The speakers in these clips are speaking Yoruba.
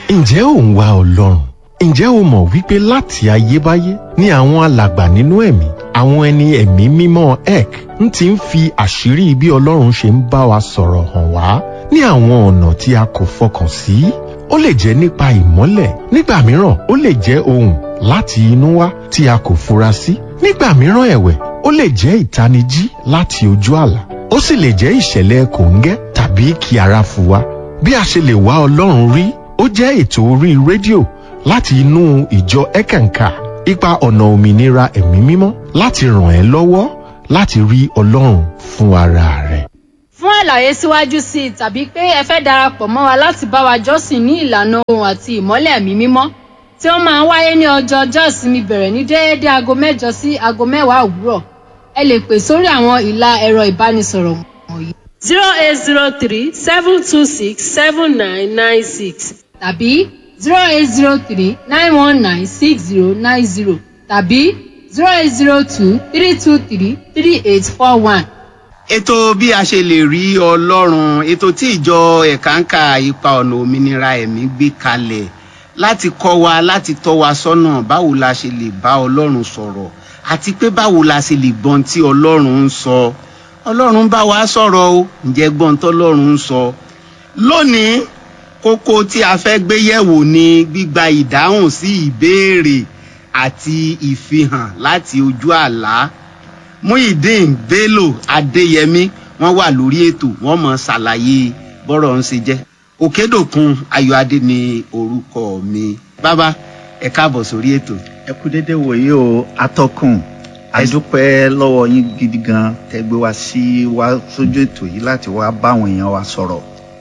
ǹjẹ́ ò ń wá ọlọ́run ǹjẹ́ o mọ̀ wípé láti ayébáyé ni àwọn alàgbà nínú ẹ̀mí àwọn ẹni ẹ̀mí mímọ́ ek ń ti ń fi àṣírí bí ọlọ́run ṣe ń bá wa sọ̀rọ̀ hàn wá ní àwọn ọ̀nà tí a kò fọkàn sí ó lè jẹ́ nípa ìmọ́lẹ̀ nígbà mìíràn ó lè jẹ́ ohùn láti inú wá tí a kò fura sí nígbà mìíràn ẹ̀wẹ̀ ó lè jẹ́ ìtanijí láti ojú àlá ó sì lè jẹ́ ìṣẹ̀lẹ̀ kòńgẹ́ tàbí kí ara fò wá bí a ṣe lè wá ọlọ́run rí ó jẹ́ ètò orí rédíò láti inú ìjọ ẹ̀kànkà ipa ọ̀nà òmìnira ẹ̀mí mímọ́ láti ràn ẹ́ lọ́wọ́ láti rí ọlọ́run fún ara rẹ̀. fún àlàyé síwájú sí i tàbí pé ẹ fẹ́ darapọ̀ mọ́ wa láti bá wa jọ́sìn ní ìlànà ohun àti ìmọ́lẹ̀ ẹ̀mí mímọ́ tí ó máa ń wáyé ní ọjọ́ ọjọ́ ìsinmi bẹ̀rẹ̀ ní déédéé aago mẹ́jọ sí aago mẹ́wàá òwúrọ̀ ẹ lè pè sórí àwọn ìlà ẹ̀rọ ìbánisọ̀rọ̀ wọ̀nyí zero eight zero three seven two six seven nine nine six tàbí zero eight zero three nine one nine six zero nine zero tàbí zero eight zero two three two three three eight four one. ètò bí a ṣe lè rí ọlọ́run ètò tí ìjọ ẹ̀káǹkà ipa ọ̀nà òmìnira ẹ̀mí gbé kalẹ̀ láti kọ́ wa láti tọ́ wa sọ́nà báwo la ṣe lè bá ọlọ́run sọ̀rọ̀ àti pé báwo la ṣe lè gbọ́n tí ọlọ́run ń sọ ọlọ́run bá wa sọ̀rọ̀ o ǹjẹ́ gbọ́n tọ́lọ́run ń sọ lónìí kókó tí a fẹ́ gbé yẹ̀wò ni gbígba ìdáhùn sí ìbéèrè àti ìfihàn láti ojú àlá muhyiddin bello adéyẹmí wọ́n wà lórí ètò wọ́n mọ̀ ṣàlàyé bọ́rọ̀ ń ṣe jẹ́ òkèdòkun ayọ̀adé ni orúkọ mi bàbá ẹ káàbọ̀ sórí ètò. ẹ kú dédé wòye o atọ́kùn adúpẹ́ lọ́wọ́ yín gidi gan tẹ́gbẹ́ wá sí wá sójú ètò yìí láti wá báwọn èèyàn wa sọ̀rọ̀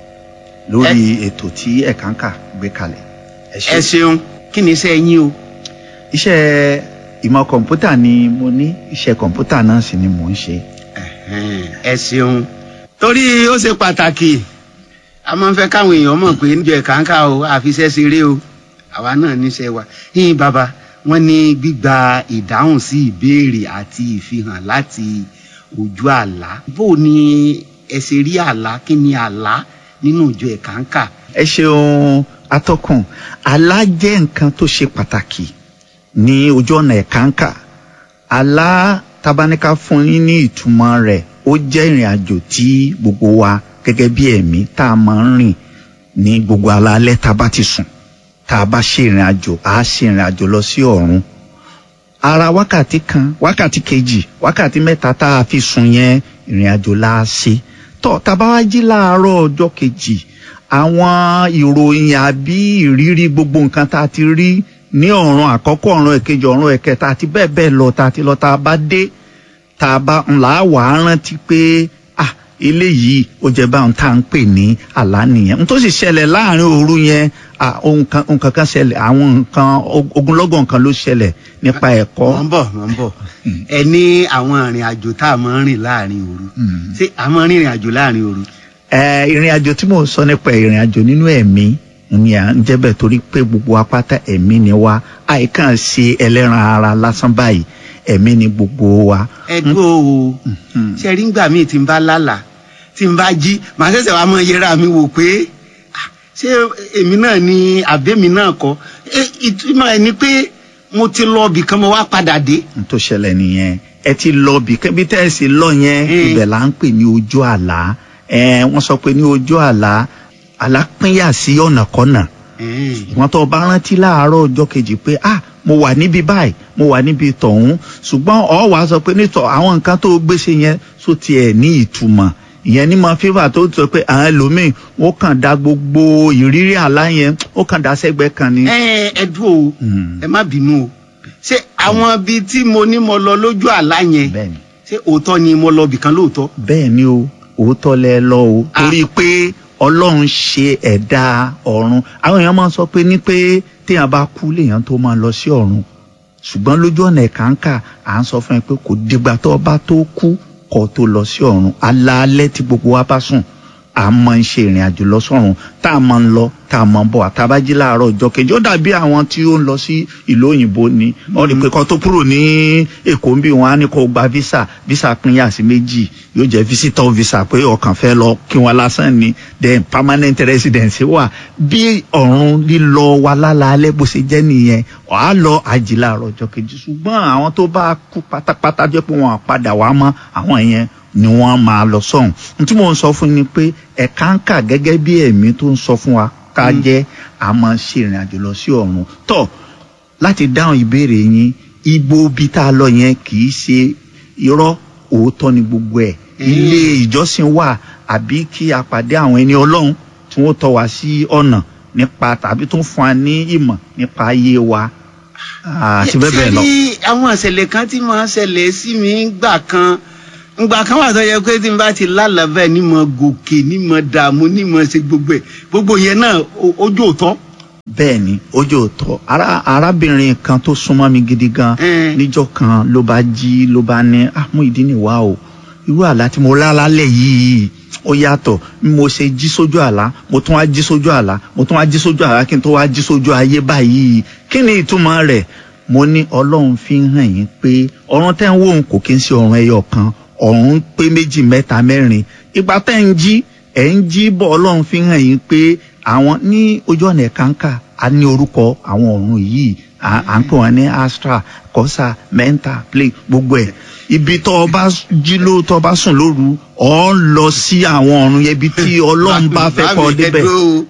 lórí ètò tí ẹ̀kánkà gbé kalẹ̀. ẹ ṣeun kí ni iṣẹ́ yín o. iṣẹ́ ìmọ̀ kọ̀ǹpútà ni mo ní iṣẹ́ kọ̀ǹpútà náà sì ni mò ń ṣe. ẹ ṣeun torí ó ṣe pàtàkì a máa ń fẹ́ káwọn èèyàn mọ̀ pé níjọ ẹ̀kánkà o àfiṣẹ́ ṣeré o àwa náà níṣẹ́ wa yín bàbá wọn ní gbígba ìdáhùn sí ìbéèrè àti ìfihàn láti ojú àlá bó ni ẹ ṣe rí àlá kí ni àlá nínú ìjọ ẹ̀kánkà. ẹ ṣeun atọ́kùn àlá jẹ́ nǹkan tó ṣe pàtàkì ní ojú ọ̀nà ẹ̀kánkà àlá tabaníká fún yín ní ìtumọ̀ rẹ̀ ó jẹ́ ìrìn àjò tí gbogbo wa gẹ́gẹ́ bí ẹ̀mí tá a máa ń rìn ní gbogbo alaalẹ́ tá a bá ti sùn tá a bá ṣe ìrìn àjò á ṣe ìrìn àjò lọ sí ọ̀run ara wákàtí kan wákàtí kejì wákàtí mẹ́ta tá a fi sùn yẹn ìrìn àjò la ṣe tọ́ tá a bá wá jí láàárọ̀ ọjọ́ kejì àwọn ìròyìn àbí ìrírí gbogbo nǹkan tá a ti rí ní ọ̀run àkọ́kọ́ ọ̀run ẹ̀kejì ọ̀run ẹ̀kẹta àti bẹ́ẹ̀ bẹ́ẹ̀ lọ tá a ti lọ tá a bá dé tá a bá ńlá wàá rántí pé ah eléyìí ó jẹ báwọn tá à ń pè ní àlá nìyẹn n tó sì ṣẹlẹ̀ láàrin òru yẹn ohun kankan ṣẹlẹ̀ àwọn nǹkan ogunlọ́gọ̀ nǹkan ló ṣẹlẹ̀ nípa ẹ̀kọ́. wọ́n bọ̀ wọ́n bọ̀ ẹ ní àwọn ìrìn àjò tá a máa ń rìn láàrin òru ṣé a máa ń rìn ìrìn àjò láàrin òru. ìrìn àjò tí mò ń sọ nípa ìrìn àjò nínú ẹ̀mí ni à ń jẹ́ bẹ́ẹ̀ torí pé gbogbo apáta ẹ̀mí ni wá àìkàn ṣe ẹlẹ́ran ara lásán báyìí ẹ̀mí ni gbogbo wa. ẹ dúró o ṣe rí ngbà míì tí n bá lálàá tí n bá jí màá ṣẹ̀ṣẹ̀ wá mọ yẹra mi wò pé ṣé èmi náà ni àbẹ́mi náà kọ́ ìtumọ̀ ẹ̀ ni pé mo ti lọ ibì kan mo wá padà dé. n tó ṣẹlẹ̀ nìyẹn ẹ ti lọ ibì kan bí tẹ́sí lọ yẹn ibẹ̀ là ń pè ní ojú àlá wọ́n sọ pé ní ojú àlá àlá pínyà sí ọ̀nà kọ́nà wọ́n tó bá rántí láàárọ̀ ọjọ́ kejì pé ah mo wà níbi báyìí mo wà níbi tọ̀hún ṣùgbọ́n ọ̀ wá sọ pé nítọ̀ àwọn nǹkan tó gbéṣe yẹn só tiẹ̀ ní ìtumọ̀ ìyẹn ní máa fífà tó sọ pé àwọn ẹlòmíì ó kàn dá gbogbo ìrírí àlá yẹn ó kàn dá sẹ́gbẹ́ kan ni. ẹ ẹ dúró o ẹ má bínú o ṣé àwọn ibi tí mo ní mo lọ lójú àlá yẹn ṣé òótọ́ ni mo lọ bìkan lóòótọ́. bẹ́ẹ̀ ni o òótọ́ lẹ lọ o torí pé ọlọ́run ṣe ẹ̀dá ọ̀run àwọn èèyàn máa ń sọ pé ní pé téèyàn bá kú léèyàn tó máa lọ sí ọ̀run ṣùgbọ́n lójú ọ̀nà ẹ̀káńkà à ń sọ fún ẹ pé kò dìgbà tó bá tó kú kó tó lọ sí ọ̀run alaalẹ́ tí gbogbo wa bá sùn a máa ń ṣe ìrìn àjò lọ sọ́run tá a máa ń lọ tá a máa ń bọ̀ àtàbájí láàárọ̀ ọjọ́ kejì ó dàbí àwọn tí ó ń lọ sí ìlú òyìnbó ni wọ́n rí i pé kan tó kúrò ní èkó ń bí wọn á ní kó gba visa visa pínyà sí méjì yóò jẹ́ visitor visa pé ọkàn fẹ́ lọ kí wọn lásán ni then permanent residence wà bí ọ̀run lílọ wa lálaalẹ́ bó ṣe jẹ́ nìyẹn wàá lọ àjì láàárọ̀ ọjọ́ kejì ṣùgbọ́n àwọn tó bá kú pátápátá jẹ́ pé wọn á padà wá mọ́ àwọn yẹn ni wọ́n máa lọ sọ́hùn n tí mò ń sọ fún ni pé ẹ̀ka ń kà gẹ́gẹ́ bí ẹ̀mí tó ń sọ fún wa ká jẹ́ a máa ṣe ìrìn àjò lọ sí ọ̀run tọ́ láti dáhùn ìbéèrè yín igbó bí tá a lọ yẹn kì í ṣe irọ́ òótọ́ ni gbogbo ẹ̀ ilé ìjọsìn wà àbí kí a pàdé àwọn ẹni ọlọ́run tí wọ́n tọ́ wa sí ọ̀nà nípa tàbí tó ń fún wa ní ìmọ̀ nípa ayé wa àti bẹ́ẹ̀ bẹ́ẹ̀ lọ. ṣé ní àwọn ìṣẹ̀lẹ̀ kan tí máa ń ṣẹlẹ̀ sí mi gbà kan ngbà kan wà tó yẹ pé tí n bá ti lálàá bẹ́ẹ̀ ní mo gòkè ní mo dààmú ní mo ṣe gbogbo ẹ̀ gbogbo yẹn náà o- ojú òótọ́. bẹ́ẹ̀ ni ojú òótọ́ ara arábìnrin kan tó súnmọ́ mi gidi gan Mm. níjọ́ kan ló bá jí ló bá ní ah mú ìdí nìwá o irú àlá tí mo lá lálẹ́ yìí ó yàtọ̀ bí mo ṣe jí sójú àlá mo tún wá jí sójú àlá mo tún wá jí sójú àlá kí n tó wá jí sójú ayé báyìí kí ni ìtumọ̀ rẹ̀ mo ní ọlọ́run fi ń hàn yín pé ọ̀run tẹ́ ń wò ń kò kí ń ṣe ọ̀run ẹyọ kan ọ̀run pé méjì mẹ́ta mẹ́rin ìgbà tẹ́ ń jí ẹ̀ ń jí bọ̀ ọlọ́run fi ń hàn yín pé àwọn ní ojú ọ̀nà ẹ̀kánkà a ní orúkọ àwọn ọ̀run yìí à à ń pè wọ́n ní astra kọ́sà mẹ́ńtà play gbogbo ẹ̀ ibi tó o bá jí ló tó o bá sùn lóru ọ̀ ń lọ sí àwọn ọ̀run yẹn ibi tí ọlọ́run bá fẹ́ kọ́ débẹ̀.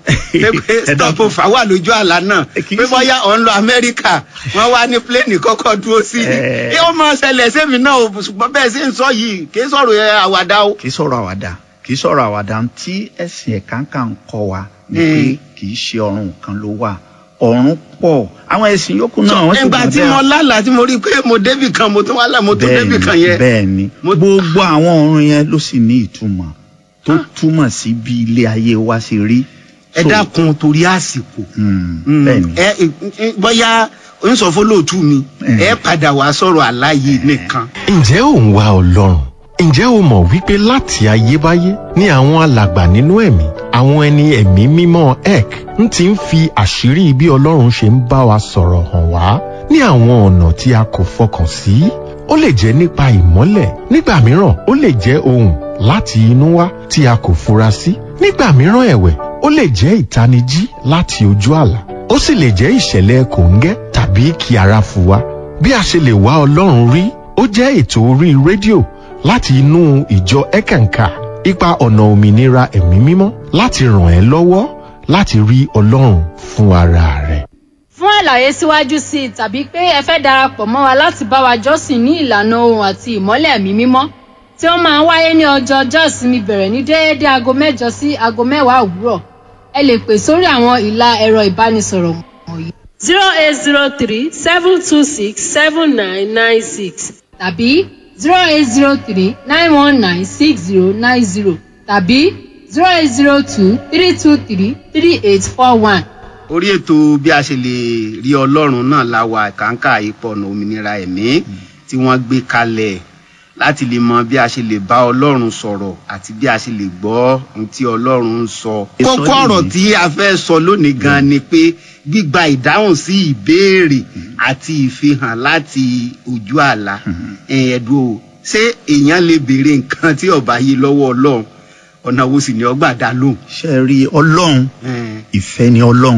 pé stop fà wà lójú àlá náà Kì í pé ṣe- bóyá ọ̀ ń lọ amẹ́ríkà wọ́n wá ní pléènì kọ́kọ́ dúró sí i Eh. ẹ ó máa ṣẹlẹ̀ sẹ́mi náà o ṣùgbọ́n bẹ́ẹ̀ sì ń sọ yìí kì í sọ̀rọ̀ ẹ àwàdà o. kì í sọ̀rọ̀ àwàdà kì í sọ̀rọ̀ àwàdà tí ẹ̀sìn ẹ̀kánkà ń kọ́ wa ni Mm. pé kì í ṣe ọ̀run kan ló wà ọ̀run pọ̀ àwọn ẹ̀sìn yòókù náà wọ́n sì ẹgbà gbà tí bẹ́ẹ̀. mo lálàá tí mo rí i pé mo débì kan mo tún wá là mo tún débì kan yẹn. bẹ́ẹ̀ ni Mo- gbogbo àwọn ọ̀run yẹn ló sì ní ìtumọ̀ tó túmọ̀ sí bí ilé ayé wa ṣe rí. ẹ So, dákun torí àsìkò. mm, Mm, bẹ́ẹ̀ ni ẹ ẹ, bóyá oníṣòfólóòtú mi Eh. ẹ padà wá sọ̀rọ̀ àlàyé nìkan. ǹjẹ́ ò ń wá ọlọ́run ǹjẹ́ o mọ̀ wípé láti ayébáyé ni àwọn alàgbà nínú ẹ̀mí àwọn ẹni ẹ̀mí mímọ́ ek ń ti ń fi àṣírí bí ọlọ́run ṣe ń bá wa sọ̀rọ̀ hàn wá ní àwọn ọ̀nà tí a kò fọkàn sí ó lè jẹ́ nípa ìmọ́lẹ̀ nígbà mìíràn ó lè jẹ́ ohùn láti inú wá tí a kò fura sí nígbà mìíràn ẹ̀wẹ̀ ó lè jẹ́ ìtanijí láti ojú àlá ó sì lè jẹ́ ìṣẹ̀lẹ̀ kòńgẹ́ tàbí kí ara fù wá bí a ṣe lè wá ọlọ́run rí ó jẹ́ ètò orí rédíò láti inú ìjọ ẹ̀kànkà ipa ọ̀nà òmìnira ẹ̀mí mímọ́ láti ràn ẹ́ lọ́wọ́ láti rí ọlọ́run fún ara rẹ̀. fún àlàyé síwájú sí i tàbí pé ẹ fẹ́ darapọ̀ mọ́ wa láti bá wa jọ́sìn ní ìlànà ohun àti ìmọ́lẹ̀ ẹ̀mí mímọ́ tí ó máa ń wáyé ní ọjọ́ ọjọ́ ìsinmi bẹ̀rẹ̀ ní déédéé aago mẹ́jọ sí aago mẹ́wàá òwúrọ̀ ẹ lè pè sórí àwọn ìlà ẹ̀rọ ìbánisọ̀rọ̀ wọ̀nyí zero eight zero three seven two six seven nine nine six tàbí zero eight zero three nine one nine six zero nine zero tàbí zero eight zero two three two three three eight four one. orí ètò bí a ṣe lè rí ọlọ́run náà la wà kàńkà ipò ọ̀nà òmìnira ẹ̀mí tí wọ́n gbé kalẹ̀ láti lè mọ bí a ṣe lè bá ọlọ́run sọ̀rọ̀ àti bí a ṣe lè gbọ́ ohun tí ọlọ́run ń sọ. Èso kókó ọ̀rọ̀ nìyí. tí a fẹ́ sọ lónìí gan ni pé gbígba ìdáhùn sí ìbéèrè àti ìfihàn láti ojú àlá ẹ̀ẹ́dùn o ṣé èèyàn lè béèrè nǹkan tí ọba yìí lọ́wọ́ ọlọ́run ọ̀nà wo sì ni ọgbà dá lóhùn. ṣe rí ọlọ́run Ẹ̀ẹ́, ìfẹ́ ni ọlọ́run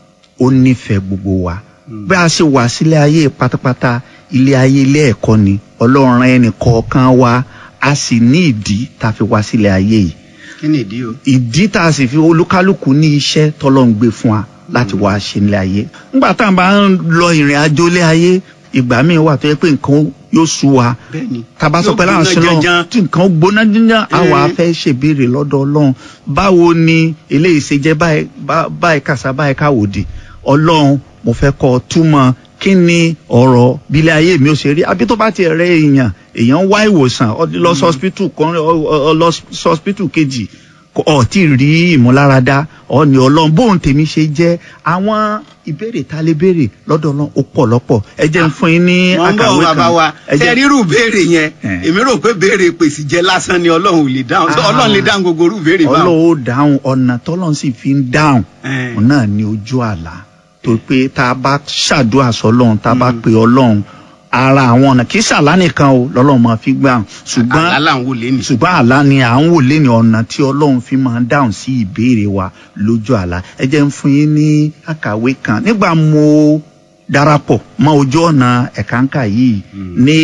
ó nífẹ̀ẹ́ gbogbo wa bí a ṣe wà sílé ayé pátápátá ilé ayé ilé ẹ̀kọ́ ni ọlọ́run rán ẹnì kọ̀ọ̀kan wa a sì ní ìdí tá a fi wá sílé ayé yìí kí ni ìdí o. ìdí tá a sì fi olúkálùkù ní iṣẹ́ tọ́lọ́run gbé fún wa láti wá ṣe nílé ayé nígbà tá a bá ń lọ ìrìn àjò ilé ayé ìgbà míì wà tó yẹ pé nǹkan yóò sú wa bẹ́ẹ̀ni. tàbá sọ pé láwọn Yóò sílọ gbóná janjan. tí nǹkan gbóná jíjàn àwa Eh. fẹ́ ṣèbéèrè lọ́dọ̀ ọlọ́run báwo ni eléyìí ṣe jẹ́ báyìí bá- báyìí kàṣà báyìí káwòdì ọlọ́run mo fẹ́ kọ́ ọ túmọ̀ kí ni ọ̀rọ̀ bílẹ̀ ayé mi ò ṣe rí àbí tó bá ti rẹ èèyàn èèyàn ń wá ìwòsàn ọ lọ sọ́spítù kan ọ- ọ- ọ lọ sọ́spítù kejì ọ tí ì rí ìmúláradá ọ ní ọlọ́run bóun tèmi ṣe jẹ́ àwọn ìbéèrè tá a lè béèrè lọ́dọ̀ ọlọ́run ó pọ̀ lọ́pọ̀ ẹ jẹ́ ń fún yín ní wọ́n ń bọ̀ àkàwé bàbá kan wa ẹ tẹ jẹ́- rírù béèrè yẹn Eh. èmi rò pé béèrè pèsè jẹ lásán ni ọlọ́run ò lè dáhùn Ah. ọlọ́run lè dáhùn gbogbo orú béèrè báwọn. ọlọ́run ó dáhùn ọ̀nà tọ́lọ́run sì fi ń dáhùn Eh. òun náà ní ojú àlá tó pé tá a bá ṣàdúrà sọlọ́run tá a bá pe ọlọ́run ara àwọn ọ̀nà kì í ṣàlá nìkan o lọ́lọ́run máa fi gbà ṣùgbọ́n àlá là ń wò léni. ṣùgbọ́n àlá ni à ń wò lé ní ọ̀nà tí ọlọ́run fi máa ń dáhùn sí ìbéèrè wa lójú àlá ẹ jẹ́ ń fún yín ní àkàwé kan nígbà mo darapọ̀ mọ́ ojú ọ̀nà ẹ̀kánkà yìí ní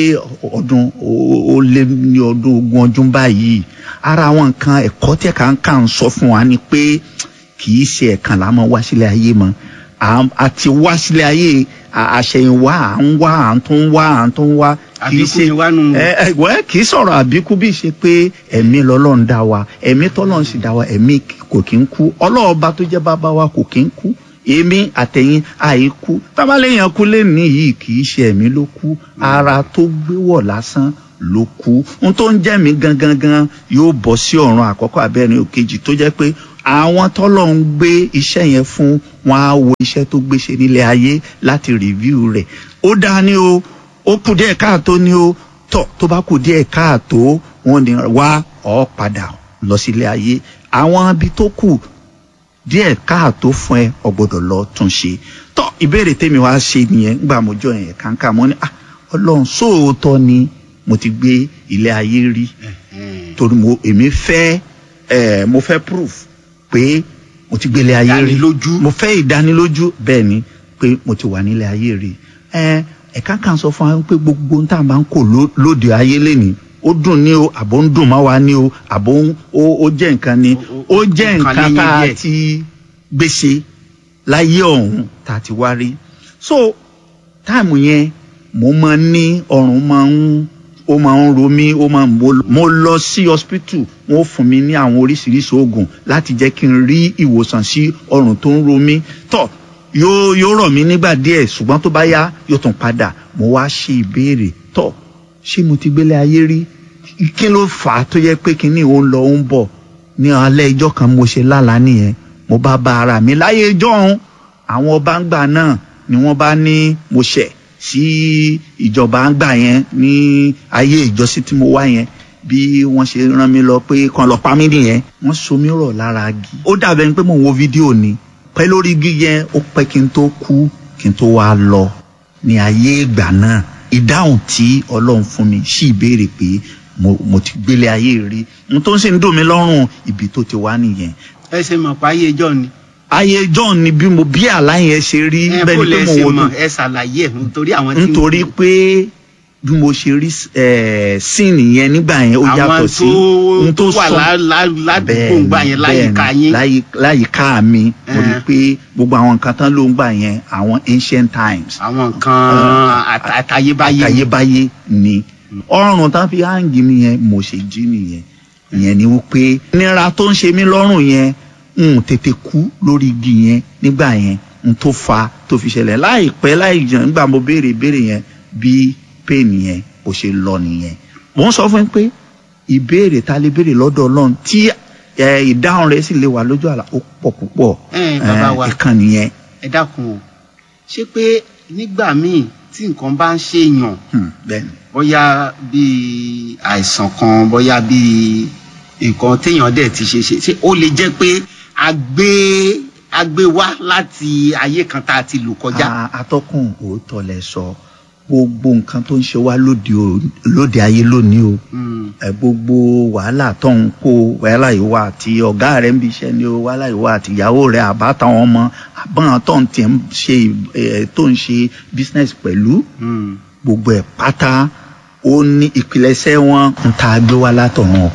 ọdún ó- ó lé ní ọdún ogún ọdún báyìí ara àwọn nǹkan ẹ̀kọ́ tí ẹ̀kánkà ń sọ fún wa ni pé kì í ṣe ẹ̀kan là máa wá sílé ayé mọ́ À- àti wá sílé ayé à- àṣẹ̀yìnwá à ń wá à ń tún wá à ń tún wá kì í àbíkú ṣe ni wá nù. ẹ ẹ wẹ́ kì í sọ̀rọ̀ àbíkú bí ṣe pé ẹ̀mí lọ́lọ́run dá wa ẹ̀mí tọ́lọ́run sì dá wa ẹ̀mí kò kí ń kú ọlọ́ọ̀ba tó jẹ́ bàbá wa kò kí ń kú èmi àtẹ̀yìn àìkú tábàlẹ́yìn kú lẹ́nu yìí kì í ṣe ẹ̀mí ló kú ara tó gbé wọ̀ lásán ló kú n tó ń jẹ́ mi gangan gan yóò bọ́ sí ọ̀run àkọ́kọ́ abẹ́rin òkejì tó jẹ́ pé àwọn tọ́lọ̀ ń gbé iṣẹ́ yẹn fún wọn á wo iṣẹ́ tó gbé ṣe nílé ayé láti rìvíw rẹ̀ ó dáa ní o ó kù díẹ̀ káàtó ní o tọ̀ tó bá kù díẹ̀ káàtó wọn ni wá ọ̀ padà lọ sílé ayé àwọn ibi tó kù díẹ̀ káàtó fún ẹ ọ gbọ́dọ̀ lọ tún ṣe tọ́ ìbéèrè tèmi wá ṣe nìyẹn gbà mo jọ yẹn kàńkà mo ní ah ọlọ́run sóòótọ́ ni mo ti gbé ilé ayé rí torí mo èmi fẹ́ ẹ mo fẹ́ proof pé mo ti gbé ilé ayé rí Ìdánilójú. mo fẹ́ ìdánilójú bẹ́ẹ̀ ni pé mo ti wà nílé ayé rí ẹ ẹ̀ka kan sọ fún wa pé gbogbo ohun tá a máa ń kó ló- lóde ayé lénìí ó dùn ní o àbó ń dùn má wa ní o àbó ń- ó ó jẹ́ nǹkan ni Ó- ó ó- jẹ́ ó kàn nǹkan léyìn tá a díẹ̀. ti gbèsè láyé ọ̀hún tá a ti wá rí so táìmù yẹn mo máa ń ní ọrùn máa ń ó máa ń ro mí ó máa ń mo mo lọ sí hospital wọn ó fún mi ní àwọn oríṣiríṣi oògùn láti jẹ́ kí n rí ìwòsàn sí ọrùn tó ń ro mí tọ́ yóò yóò rọ̀ mí nígbà díẹ̀ ṣùgbọ́n tó bá yá yóò tún padà mo wá ṣe ìbéèrè tọ́ ṣé mo ti gbélé ayé rí kí ló fà á tó yẹ pé kinní ò ń lọ ó ń bọ̀ ní alẹ́ ijọ́ kan mo ṣe lálàá nìyẹn mo bá bá ara mi láyé ijọ́ ọ̀hún àwọn ọba ń gbà náà ni wọ́n bá ní mo ṣẹ̀ sí ìjọba ń gbà yẹn ní ayé ìjọsìn tí mo wá yẹn bí wọ́n ṣe rán mi lọ pé kan lọ pa mí nìyẹn wọ́n so mí rọ̀ lára igi ó dàbẹ̀ ni pé mò ń wo fídíò ni pẹ́ lórí igi yẹn ó pẹ́ kí n tó kú kí n tó wá lọ ní ayé ìgbà náà ìdáhùn tí ọlọ́run fún mi sí ìbéèrè pé mo, mo ti gbélé ayé rí n tó ń sì ń dùn mí lọ́rùn ibi tó ti wá nìyẹn ẹ ṣe mọ̀ pé ayé ìjọ ni. ayé john ni bí mo bí àlá yẹn ṣe rí ẹ bẹ́ẹ̀ bó ni lẹ pé mo ṣe wò mọ̀ dùn ẹ ṣàlàyé ẹ̀ nítorí àwọn tí ń nítorí pé bí mo ṣe rí síìnì yẹn nígbà yẹn ó yàtọ̀ àwọn sí tó n tó wà sọ- lá- lá- ládùúgbò bẹ́ẹ̀ni, ńgbà yẹn láyìíká bẹ́ẹ̀ni, yín. láyì- láyìíká mi mo rí i Eh. pé gbogbo àwọn nǹkan tán ló ń gbà yẹn àwọn ancient times àwọn nǹkan àt- àtayébáyé. àtayébáyé ni ọrùn tán fi hangi mi yẹn mo ṣe jí nìyẹn ìyẹn ni wípé nira tó ń ṣe mí lọ́rùn yẹn n tètè kú lórí igi yẹn nígbà yẹn n tó fa tó fi ṣẹlẹ̀ láìpẹ́ láì jẹun nígbà mo béèrè ìbéèrè yẹn bí pain yẹn ó ṣe lọ nìyẹn mo ń sọ fún yín pé ìbéèrè ta lè béèrè lọ́dọ̀ ọlọ́run tí ẹ, ìdáhùn rẹ̀ sì lè wà lójú àlá ó pọ̀ púpọ̀ ẹ bàbá wa ìkànnì yẹn ẹ dákun o ṣé pé nígbà míì tí nǹkan bá ń ṣèyàn hmm, bẹ́ẹ̀ni bóyá bíi àìsàn kan bóyá bíi nǹkan téèyàn dẹ̀ ti ṣe ṣe ṣé ó lè jẹ́ pé a gbé a gbé wá láti ayé kan tá a ti lò kọjá. A- atọ́kùn òótọ́ lẹ sọ gbogbo nǹkan tó ń ṣe wá lóde o- lóde ayé lónìí o Mm. ẹ gbogbo wàhálà tó ń kó wàhálà yìí wà àti ọ̀gá rẹ̀ ń bí iṣẹ́ ni o wàhálà yìí wà àti ìyàwó rẹ̀ àbátan ọmọ àbọ̀n tó ń tiẹ̀ ń ṣe ẹ̀ tó ń ṣe business pẹ̀lú Mm. gbogbo ẹ̀ pátá ó ní ìpilẹ̀ṣẹ̀ wọn ń ta gbé wá látọ̀run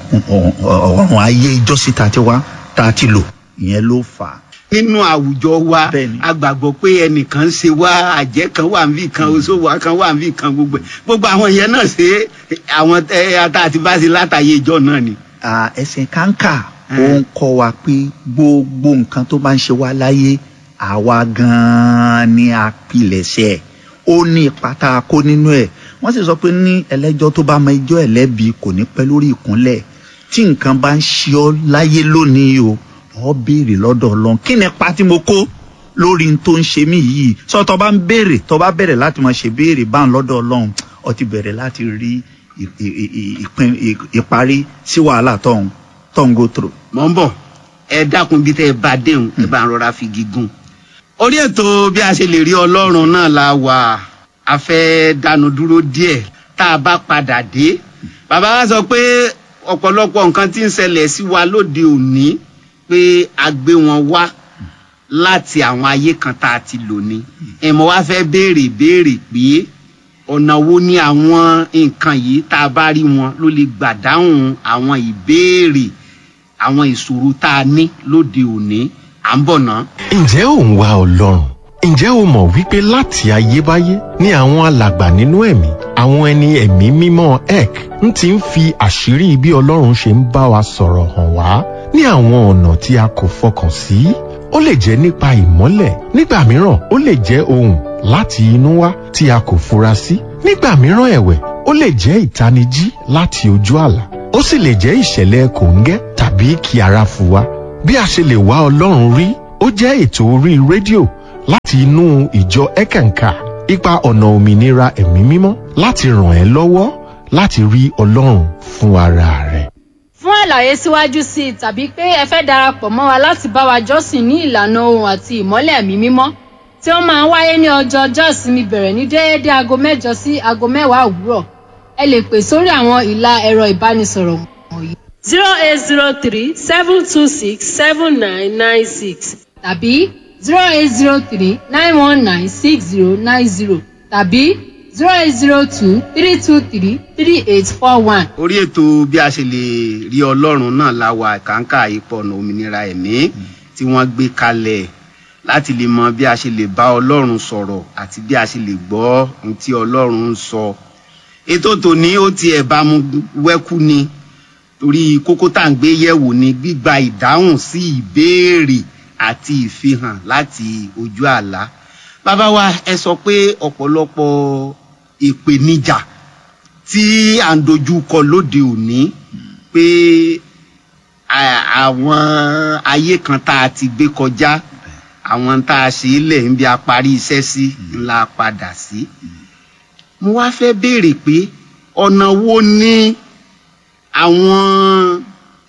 ọ̀run ayé ìjọsìn tá a ti wá tá a ti lò ìyẹn ló fà á. nínú àwùjọ wa Bẹ́ẹ̀ni. a gbàgbọ́ pé ẹnìkan ń ṣe wá àjẹ́ kan wà níbì kan oṣó wa kan wà níbì kan gbogbo ẹ̀. gbogbo àwọn yẹn náà ṣe àwọn ẹ ata àti bá ṣe látàyè ìjọ náà ni. à, ẹsẹ̀ kàńkà ó Mm. ń kọ́ wa pé gbogbo nǹkan tó bá ń ṣe wá láyé àwa gan-an ni àpilẹ̀ṣẹ̀ ó ní ipa tá a kó nínú ẹ̀ wọ́n sì sọ pé ní ẹlẹ́jọ́ tó bá mọ ẹjọ́ ẹ̀ lẹ́bi kò ní pẹ́ lórí ìkúnlẹ̀ tí nǹkan bá ń ṣe ọ láyé lónìí o ọ béèrè lọ́dọ̀ ọlọ́run kí ni ipa tí mo kó lórí n tó ń ṣe mí yìí sọ tó bá ń béèrè tó bá bẹ̀rẹ̀ láti máa ṣe béèrè bá ń lọ́dọ̀ ọlọ́run ọ ti bẹ̀rẹ̀ láti rí ì- ì- ì- ìpín ì- ìparí sí wàhálà tó ń tó ń go through. mọ̀ ń bọ̀ ẹ dákun bí tẹ́ ẹ bá déhùn ẹ bá ń rọra fi gígùn. orí ètò bí a ṣe lè rí ọlọ́run náà la wà a fẹ́ dánu dúró díẹ̀ tá a bá padà dé. bàbá wa sọ pé ọ̀pọ̀lọpọ̀ nǹkan tí ń ṣẹlẹ̀ sí wa lóde òní pé a gbé wọn wá láti àwọn ayé kan tá a ti lò ní. ẹ̀mọ́ wa fẹ́ béèrè béèrè pé ọ̀nà wo ni àwọn nǹkan yìí tá a bá rí wọn ló lè gbà dáhùn àwọn ìbéèrè àwọn ìṣòro tá a ní lóde òní à ń bọ̀ ná. ǹjẹ́ ò ń wá ọlọ́run ǹjẹ́ o mọ̀ wípé láti ayébáyé ni àwọn alàgbà nínú ẹ̀mí àwọn ẹni ẹ̀mí mímọ́ ek ń ti ń fi àṣírí bí ọlọ́run ṣe ń bá wa sọ̀rọ̀ hàn wá ní àwọn ọ̀nà tí a kò fọkàn sí ó lè jẹ́ nípa ìmọ́lẹ̀ nígbà mìíràn ó lè jẹ́ ohùn láti inú wá tí a kò fura sí nígbà mìíràn ẹ̀wẹ̀ ó lè jẹ́ ìtanijí láti ojú àlá ó sì lè jẹ́ ìṣẹ̀lẹ̀ kòńgẹ́ tàbí kí ara fu wa bí a ṣe lè wá ọlọ́run rí ó jẹ́ ètò orí rédíò láti inú ìjọ ẹ̀kànkà ipa ọ̀nà òmìnira ẹ̀mí mímọ́ láti ràn ẹ́ lọ́wọ́ láti rí ọlọ́run fún ara rẹ̀. fún àlàyé síwájú sí i tàbí pé ẹ fẹ́ darapọ̀ mọ́ wa láti bá wa jọ́sìn ní ìlànà ohun àti ìmọ́lẹ̀ ẹ̀mí mímọ́ tí ó máa ń wáyé ní ọjọ́ ọjọ́ ìsinmi bẹ̀rẹ̀ ní déédéé aago mẹ́jọ sí aago mẹ́wàá òwúrọ̀ ẹ lè pè sórí àwọn ìlà ẹ̀rọ ìbánisọ̀rọ̀ wọ̀nyí zero eight zero three seven two six seven nine nine six tàbí zero eight zero three nine one nine six zero nine zero tàbí zero eight zero two three two three three eight four one. orí ètò bí a ṣe lè rí ọlọ́run náà la wà kàńkà ipò ọ̀nà òmìnira ẹ̀mí tí wọ́n gbé kalẹ̀ láti lè mọ bí a ṣe lè bá ọlọ́run sọ̀rọ̀ àti bí a ṣe lè gbọ́ ohun tí ọlọ́run ń sọ. ètò tòní ó tiẹ̀ bá mu wẹ́kú ni torí kókó tá à ń gbé yẹ̀wò ni gbígba ìdáhùn sí ìbéèrè àti ìfihàn láti ojú àlá. bàbá wa ẹ sọ pé ọ̀pọ̀lọpọ̀ ìpèníjà tí à ń dojú kọ lóde òní pé à- àwọn ayé kan tá a ti gbé kọjá àwọn tá a ṣe é lẹ̀ ń bí a parí iṣẹ́ sí ńlá padà sí. mo wá fẹ́ béèrè pé ọ̀nà wo ni àwọn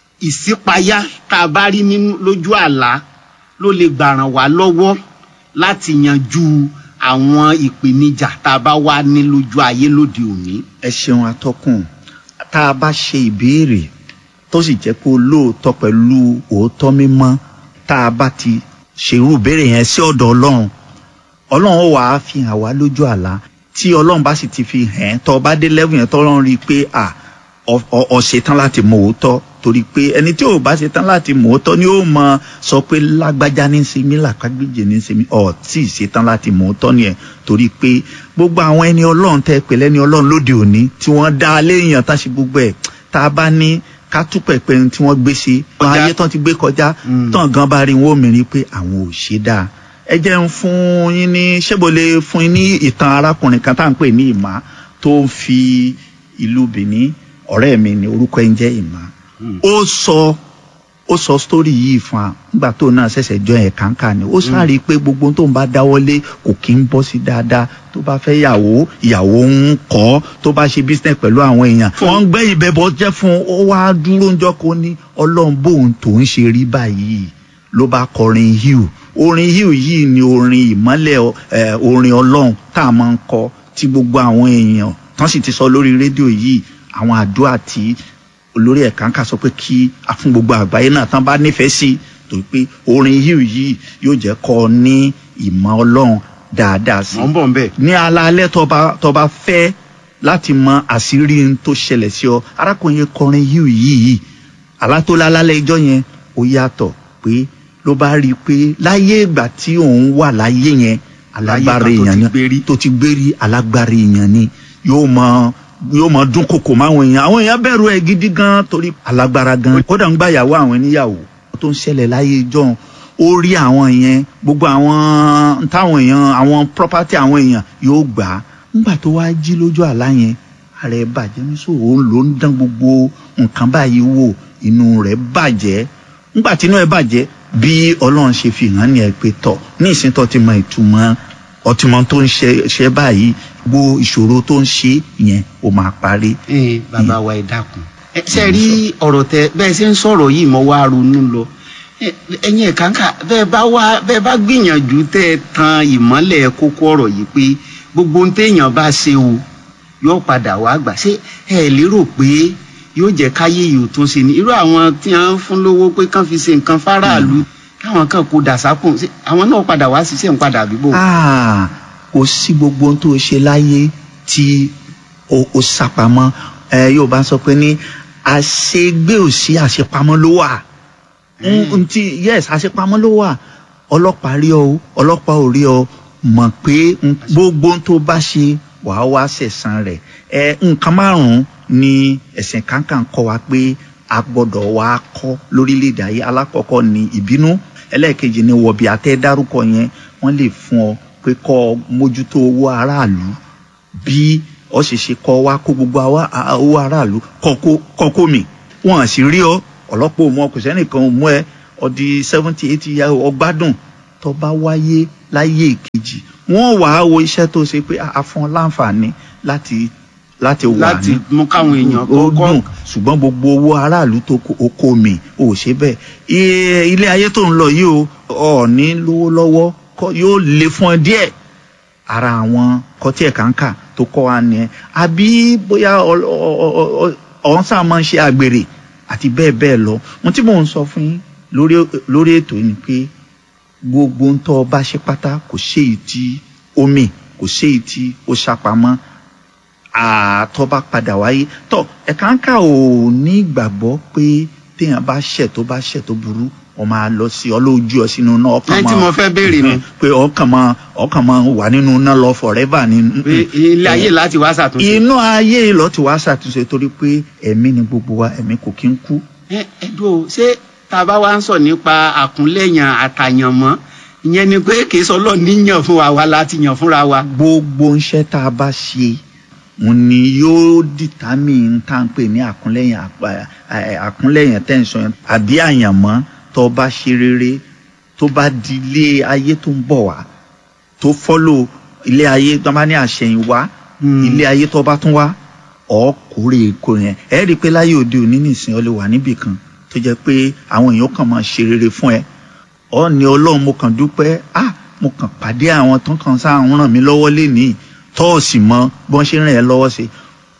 ìṣípayá tá a bá rí nínú lójú àlá ló lè gbà ràn wá lọ́wọ́ láti yanjú àwọn ìpèníjà tá a bá wá ní lójú ayé lóde òní. ẹ ṣeun atọ́kùn tá a bá ṣe ìbéèrè tó sì jẹ́ pé olóòótọ́ pẹ̀lú òótọ́ mímọ́ tá a bá ti ṣerú ìbéèrè yẹn sí ọ̀dọ̀ ọlọ́run ọlọ́run ó wàá fi hàn wá lójú àlá tí ọlọ́run bá sì ti fi hàn ẹ́ tọ́ ọ bá dé lẹ́wọ̀n yẹn tọ́lọ́run rí i pé à ọ- ọ ọ ṣetán láti mọ òótọ́ torí pé ẹni tí ò bá ṣetán láti mọ òótọ́ ni ó mọ sọ pé lágbájá ní í ṣe mí làkágbèjì ní í ṣe mí ọ̀ tí ì ṣetán láti mọ òótọ́ nìyẹn torí pé gbogbo àwọn ẹni ọlọ́run tẹ́ pè lẹ́ni ọlọ́run lóde òní tí wọ́n dá a léèyàn tá ṣe gbogbo ẹ̀ tá a bá ní ká túpẹ̀ pé ohun tí wọ́n gbé ṣe Kọjá. ayé tán ti gbé kọjá Mm. tán gan bá rí wọn ò mìíràn pé àwọn ò ṣe dáa ẹ jẹ́ ń fún yín ní ṣébo lè fún yín ní ìtàn arákùnrin kan tá à ń pè ní ìmá tó ń fi ìlú Benin ọ̀rẹ́ mi ní orúkọ ẹ̀ ń jẹ́ ìmá Mm. ó sọ ó sọ sítórì yìí fún wa nígbà tó náà ṣẹ̀ṣẹ̀ jọ ẹ̀ kàńkà ni ó sáré pé gbogbo ohun tó ń bá dáwọ́lé kò kí ń bọ́ sí dáadáa tó bá fẹ́ yàwó ìyàwó ń kọ́ tó bá ṣe business pẹ̀lú àwọn èèyàn wọ́n ń gbé ìbẹ̀bọ̀ jẹ́ fún un ó wá dúró ń jọ́ kó ní ọlọ́run bóun tó ń ṣe rí báyìí ló bá kọrin hiu orin hiu yìí ni orin ìmọ́lẹ̀ ẹ̀, orin ọlọ́run tá a máa ń kọ tí gbogbo àwọn èèyàn tán sì ti sọ lórí rédíò yìí àwọn àdúrà tí olórí ẹ̀ka ń kà sọ pé kí a fún gbogbo àgbáyé náà tán bá nífẹ̀ẹ́ sí torí pé orin hiu yìí yóò jẹ́ kọ́ ọ ní ìmọ̀ ọlọ́run dáadáa sí mọ̀ ń bọ̀ ń bẹ̀. ní alaalẹ́ tọba tọba fẹ́ láti mọ àṣírí n tó ṣẹlẹ̀ sí ọ arákùnrin yẹn kọrin hiu yìí alátólá lálẹ́ ijọ́ yẹn ó yàtọ̀ pé ló bá rí i pé láyé ìgbà tí òun wà láyé yẹn alágbára Láyé kan tó èèyàn ti ni gbérí. tó ti gbérí alágbára èèyàn ni yóò mọ yóò mọ dún kòkò máwọn èèyàn àwọn èèyàn bẹ̀rù ẹ̀ gidi gan torí alágbára gan kódà ń gbàyàwó àwọn oníyàwó tó ń ṣẹlẹ̀ láyé ijọ́ ó rí àwọn yẹn gbogbo àwọn táwọn èèyàn àwọn property àwọn èèyàn yóò gbà á nígbà tó wá jí lójú àlá yẹn ara ẹ̀ bàjẹ́ ní sọ òun ló ń dán gbogbo nǹkan báyìí wò inú rẹ̀ bàjẹ́ nígbà tí inú ẹ̀ bàjẹ́ bí ọlọ́run ṣe fi hàn ní ẹ pé tọ̀ ní ìsìn tó ti mọ ìtumọ̀ ọtìmọ̀ tó ń ṣe ṣe báyìí gbogbo ìṣòro tó ń ṣe yẹn ó máa parí. ee bàbá wa ẹ dákun ẹ ṣe rí ọ̀rọ̀ tẹ bẹ́ẹ̀ ṣe ń sọ̀rọ̀ yìí mo wá ronú lọ Ẹ- ẹ̀yin ẹ̀kánkà bẹ́ẹ̀ bá wá bẹ́ẹ̀ bá gbìyànjú tẹ́ ẹ tan ìmọ́lẹ̀ kókó ọ̀rọ̀ yìí pé gbogbo ohun téèyàn bá ṣe o yóò padà wá gbà ṣé ẹ lérò pé yóò jẹ́ káyé yìí ò tún ṣe ni irú àwọn tí wọ́n fún lówó pé kán fi ṣe nǹkan fáráàlú káwọn kan kó dàsákùn ṣé àwọn náà padà wá ṣiṣẹ́ ń padà bíbò. Ah, kò sí gbogbo ohun tó o ṣe láyé tí o o sápamọ́ ẹ yóò bá sọ pé ní àṣegbé ò sí àṣepamọ́ ló wà n n ti yes àṣepamọ́ ló wà ọlọ́pàá rí ọ o ọlọ́pàá ò rí ọ mọ̀ pé n- gbogbo ohun tó bá ṣe wàá wá sẹ̀san rẹ̀ ẹ nǹkan márùn-ún ni ẹ̀sìn kankan kọ́ wa pé a gbọ́dọ̀ wá kọ́ lórílẹ̀‐èdè ayé alákọ̀ọ́kọ́ ni ìbínú ẹlẹ́ẹ̀kejì ni wọ̀bì àtẹ́ dárúkọ yẹn wọ́n lè fún ọ pé kọ́ ọ mójútó owó aráàlú bí ọ ṣe ṣe kọ́ wa kó gbogbo àwa- a- owó aráàlú kọ́ kó mi wọ́n sì rí ọ ọ̀lọ́pọ̀ mọ kò sẹ́nìkan mú ẹ ọdí seventy eighty year ọgbádùn tó bá wáyé láyé ìkejì wọ́n wàá wo iṣẹ́ tó ṣe pé a fún ọ láǹfààní láti láti wà láti ní mú káwọn èèyàn ó kọ́kọ́ dùn ṣùgbọ́n gbogbo owó aráàlú tó kó oko mi ò ṣe bẹ́ẹ̀ Iye- ilé ayé tó ń lọ yìí o ọ̀ọ́ni lówó lọ́wọ́ kọ́- yóò le fún ọ díẹ̀ ara àwọn kọtí ẹ̀ka ń kà tó kọ́ wa nìyẹn àbí bóyá ọ- ọ- ọ- ọ- ọ̀hún sáà máa ń ṣe àgbèrè àti bẹ́ẹ̀ bẹ́ẹ̀ lọ ohun tí mò ń sọ fún yín lórí lórí ètò yìí ni pé gbogbo ń tọ́ ọ bá ṣe pátá kò séyìí tí ó mì kò séyìí tí ó ṣàpamọ́ àtọ́ bá padà wáyé tọ́ ẹ̀ka ń kà ò ní ìgbàgbọ́ pé téèyàn bá ṣẹ̀ tó bá ṣẹ̀ tó burú wọ́n máa lọ sí ọlọ́ọ̀jú ọ sínú náà ọkàn ẹni tí mo fẹ́ béèrè nu pé ọkàn máa ọkàn máa wà nínú náà lọ forever ni. pé ilé ayé láti wá ṣàtúnṣe. inú ayé ìlọ ti wá ṣàtúnṣe torí pé ẹ̀mí ni gbogbo wa ẹ̀mí kò kí ń kú. ẹ ẹ dúró ṣé tá a bá wá ń sọ nípa àkúnlẹ̀yàn àtàyànmọ́ ìyẹn ni pé kì í sọ lọ́ọ̀ níyàn fún wa wa láti yàn fúnra wa. gbogbo iṣẹ́ tá a bá ṣe òun ni yóò determine tá à ń pè ní àkúnlẹ̀yìn àpá- ẹ, àkúnlẹ̀yìn tẹ̀sán yẹn àbí àyànmọ́ tó bá ṣe rere tó bá di ilé ayé tó ń bọ̀ wá tó fọ́lò ilé ayé tó bá ní àṣẹyìnwá Hmm. ilé ayé tó bá tún wá ọkùnrin èkó yẹn ẹ rí i pé láyé òde òní nìsín ọ lè wà níbì kan tó jẹ́ pé àwọn èèyàn kàn máa ṣe rere fún ẹ ọ ní ọlọ́run mo kàn dúpẹ́ ah mo kàn pàdé àwọn tó kàn sáà ń ràn mí lọ́wọ́ lénìí tọ́ọ̀sì mọ bí wọ́n ṣe ràn ẹ́ lọ́wọ́ sí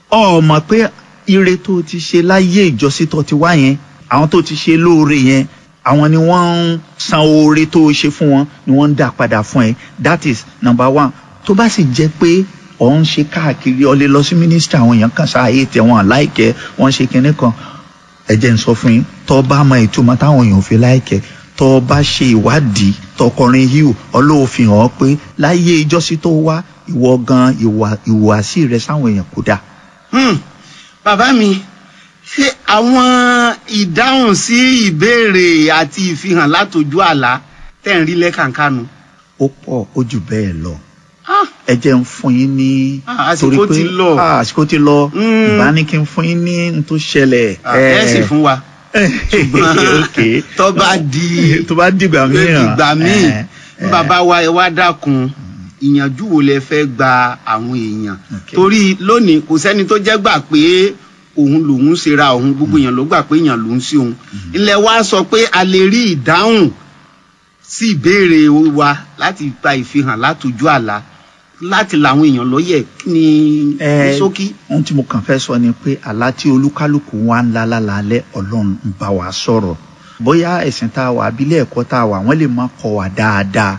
ọ mọ̀ pé ire tó ti ṣe láyé ìjọsìn tó ti wá yẹn àwọn tó ti ṣe lóore yẹn àwọn ni wọ́n ń san oore tó ṣe fún wọn ni wọ́n ń dá padà fún ẹ that is number one tó bá sì jẹ́ pé ọ̀ ń ṣe káàkiri ọ lè lọ sí mínísítà àwọn èèyàn kan sáàyè tẹ wọn láìkẹ́ wọ́n ṣe kinní kan ẹ jẹ́ n sọ fún yín tó bá mọ ìtumọ̀ táwọn èèyàn fi láìkẹ́ tó bá ṣe ìwádìí tọkọrin híù ọlọ́wọ́ fi hàn ọ́ pé láyé ìjọsìn tó wá ìwọ gan ìwà ìhùwàsí rẹ sáwọn èèyàn kò dáa. Hmm. bàbá mi ṣé àwọn ìdáhùn sí ìbéèrè àti ìfihàn látòjú àlá tẹ̀ ń rí lẹ́kànkánu. ó pọ̀ ó jù bẹ́ẹ̀ lọ Ah, ẹ jẹ́ ń fún yín ní. Ah, àsìkò ti lọ. Ah, àsìkò ti lọ Mm. ìbá ní kí n fún yín ní n tó ṣẹlẹ̀. ah, ẹ sì fún wa. ṣùgbọ́n Okay. tó bá di tó bá dìgbà mìíràn. ìgbà míì Eh, ní bàbá wa ẹ wá dákun ìyànjú wo lẹ fẹ́ gba àwọn èèyàn Okay. torí lónìí kò sẹ́ni tó jẹ́ gbà pé òun lòun ṣera òun gbogbo èèyàn ló gbà pé èèyàn lòun sí òun ilẹ̀ wa sọ pé a lè rí ìdáhùn sí ìbéèrè wa láti gba ìfihàn látòjú àlá láti làwọn èèyàn lọ́yẹ̀ kí ni ní Eh, ṣókí. ohun tí mo kàn fẹ́ sọ ni pé àlá tí olúkálùkù wa ń lá lálálẹ́ ọlọ́run ń bá wa sọ̀rọ̀ bóyá ẹ̀sìn tá a wà abílẹ̀ ẹ̀kọ́ tá a wà wọ́n lè má kọ́ wa dáadáa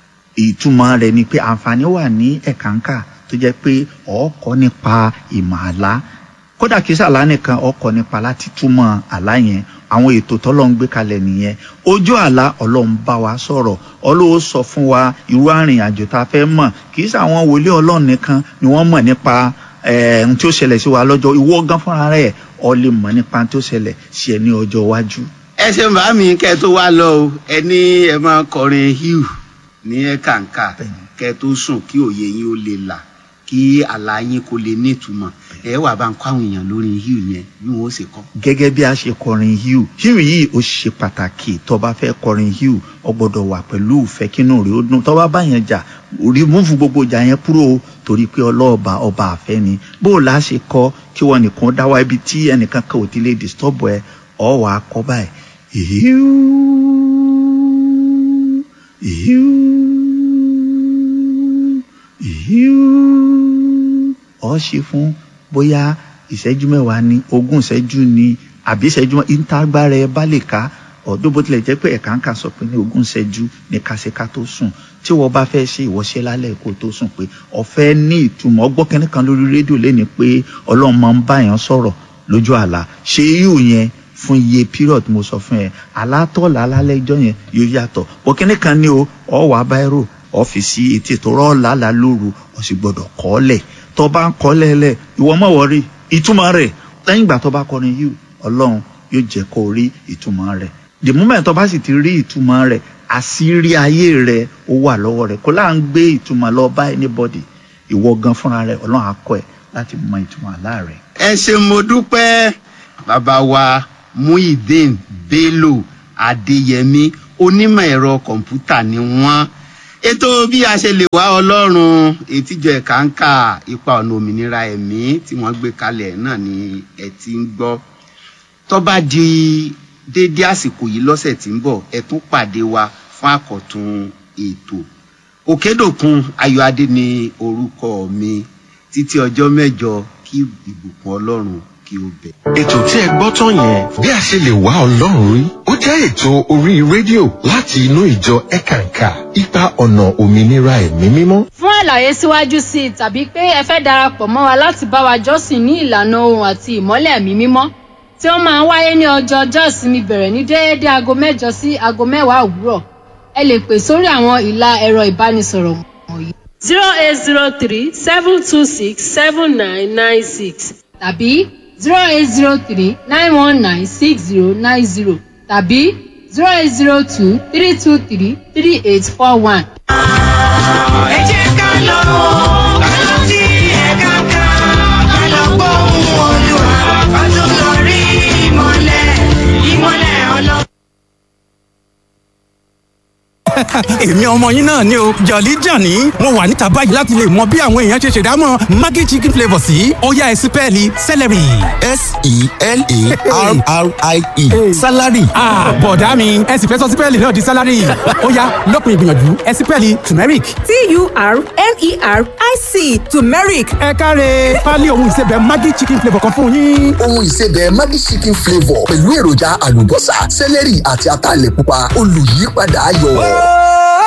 ìtumọ̀ rẹ̀ ni pé àǹfààní wà ní ẹ̀kánkà tó jẹ́ pé ọ̀ọ́kọ́ nípa ìmọ̀ àlá kódà kìí sàlá nìkan ọkọ̀ nípa láti túmọ̀ àlá yẹn àwọn ètò tọ́lọ́run gbé kalẹ̀ nìyẹn ojú àlá ọlọ́run bá wa sọ̀rọ̀ ọlọ́run sọ fún wa irú àrìn àjò tá a fẹ́ mọ̀ kìí sàwọn wòlíì ọlọ́run nìkan ni wọ́n mọ̀ nípa eh, ohun tí ó ṣẹlẹ̀ sí wa lọ́jọ́ ìwọ gan fúnra rẹ̀ ọ lè mọ̀ nípa ohun tí ó ṣẹlẹ̀ sí ẹ ní ọjọ́ iwájú. ẹ ṣe bá mi kẹ tó wá lọ o ẹ ní ẹ máa kọrin hiu ní ẹ kàǹkà Bẹ́ẹ̀ni. kẹ tó sùn kí òye yín ó lè là kí àlá yín kó lè nítumọ̀ ẹ wà bá ń kọ́ àwọn èèyàn lórí hill yẹn bí wọ́n ó ṣe kọ́. gẹ́gẹ́ bí a ṣe kọrin hill hill yìí ó ṣe pàtàkì tó bá fẹ́ kọrin hill ó gbọ́dọ̀ wà pẹ̀lú ìfẹ́ kínú rẹ̀ ó dùn tó bá bá yẹn jà rìmúfù gbogbo ìjà yẹn kúrò o torí pé ọlọ́ọ̀bà ọba àfẹ́ ni bó o la ṣe kọ́ kí wọ́n nìkan dá wá ibi tí ẹnìkan kan ò ti lè disturb ẹ ọ wà á kọ́ báyìí hill hill hill ọ ṣe fún bóyá ìṣẹ́jú mẹ́wàá ní ogún ìṣẹ́jú ní àbí ìṣẹ́jú ìtagbára ẹ bá lè ká ọdún bó tilẹ̀ jẹ́ pé ẹ̀ka ń kà sọ pé ní ogún ìṣẹ́jú ní kásíká tó sùn tí wọ́n bá fẹ́ ṣe ìwọ́ṣẹ́ lálẹ́ kó tó sùn pé ọ̀fẹ́ ní ìtumọ̀ ọgbọ́n kẹ́ni kan lórí rédíò lẹ́ni pé ọlọ́run máa ń bá yàn sọ̀rọ̀ lójú àlá ṣe yíò yẹn fún iye period mo sọ fún ẹ alátọ́lá lálẹ́ ìjọ yẹn yóò yàtọ̀ bọ́ kẹ́ni kan ní o ọ̀ wá báírò ọ́fíìsì ètò ìtòrọ́ ọ̀làlà lóru ó sì gbọ́dọ̀ kọ́ ọ́ lẹ̀ tó bá ń kọ́ lẹ́lẹ̀ ìwọ mọ̀ wọ́rí ìtumọ̀ rẹ̀ lẹ́yìn ìgbà tó bá kọrin yìí ọlọ́run yóò jẹ́ kó rí ìtumọ̀ rẹ̀ the moment tó bá sì ti rí ìtumọ̀ rẹ̀ àṣírí ayé rẹ̀ ó wà lọ́wọ́ rẹ̀ kó láà ń gbé ìtumọ̀ lọ bá anybody ìwọ gan fúnra rẹ̀ ọlọ́run á kọ́ ẹ láti mọ ìtumọ̀ àlá rẹ̀. ẹ ṣe mo dúpẹ́ bàbá wa muhyiddin bello adéyẹmí onímọ̀ ẹ̀rọ kọ̀ǹpútà ni wọ́n ètò bí a ṣe lè wá ọlọ́run ètìjọ ẹ̀ka ń kà ipa ọ̀nà òmìnira ẹ̀mí tí wọ́n gbé kalẹ̀ náà ni ẹ ti ń gbọ́ tó bá di déédé àsìkò yìí lọ́sẹ̀ tí ń bọ̀ ẹ tún pàdé wa fún àkọ́tún ètò òkèdòkun ayọ̀adé ni orúkọ mi títí ọjọ́ mẹ́jọ kí ìbùkún ọlọ́run kí ó bẹ̀. ètò tí ẹ gbọ́ tán yẹn bí a ṣe lè wá ọlọ́run rí ó jẹ́ ètò orí rédíò láti inú ìjọ ẹ̀kànkà ipa ọ̀nà òmìnira ẹ̀mí mímọ́. fún àlàyé síwájú sí i tàbí pé ẹ fẹ́ darapọ̀ mọ́ wa láti bá wa jọ́sìn ní ìlànà ohun àti ìmọ́lẹ̀ ẹ̀mí mímọ́ tí ó máa ń wáyé ní ọjọ́ ọjọ́ ìsinmi bẹ̀rẹ̀ ní déédéé aago mẹ́jọ sí aago mẹ́wàá òwúrọ̀ ẹ lè pè sórí àwọn ìlà ẹ̀rọ ìbánisọ̀rọ̀ wọ̀nyí zero eight zero three seven two six seven nine nine six tàbí zero eight zero three nine one nine six zero nine zero tàbí zero eight zero two three two three three eight four one. ẹ jẹ́ ká lọ ká lọ sí ẹ̀ka kan ká lọ gbóhùn olúwa ká tó lọ rí ìmọ̀lẹ̀ ìmọ̀lẹ̀ ọlọ́run. èmi ọmọ yín náà ni o jọ̀lí jàní mo wà níta báyìí láti lè mọ bí àwọn èèyàn ṣe ṣèdámọ̀ maggi chicken flavour sí ọ̀yá ẹ̀sìpẹ́ẹ̀lì celery. s-e-l-a-r-r-i-e salary Ah, bọ̀dá mi ẹ sì fẹ́ sọ sípẹ́ẹ̀lì náà di sálárì ọ̀yá lópin ìgbìyànjú ẹ̀sìpẹ́ẹ̀lì turmeric. T-U-R-M-E-R-I-C turmeric. ẹ káre pálí ohun ìsebẹ̀ maggi chicken flavour kan fún yín. ohun ìsebẹ̀ maggi chicken flavour pẹ̀lú èròjà àlùbọ́sà sẹ́lẹ̀rì àti ataalẹ̀ pupa olùyípadà ayọ̀.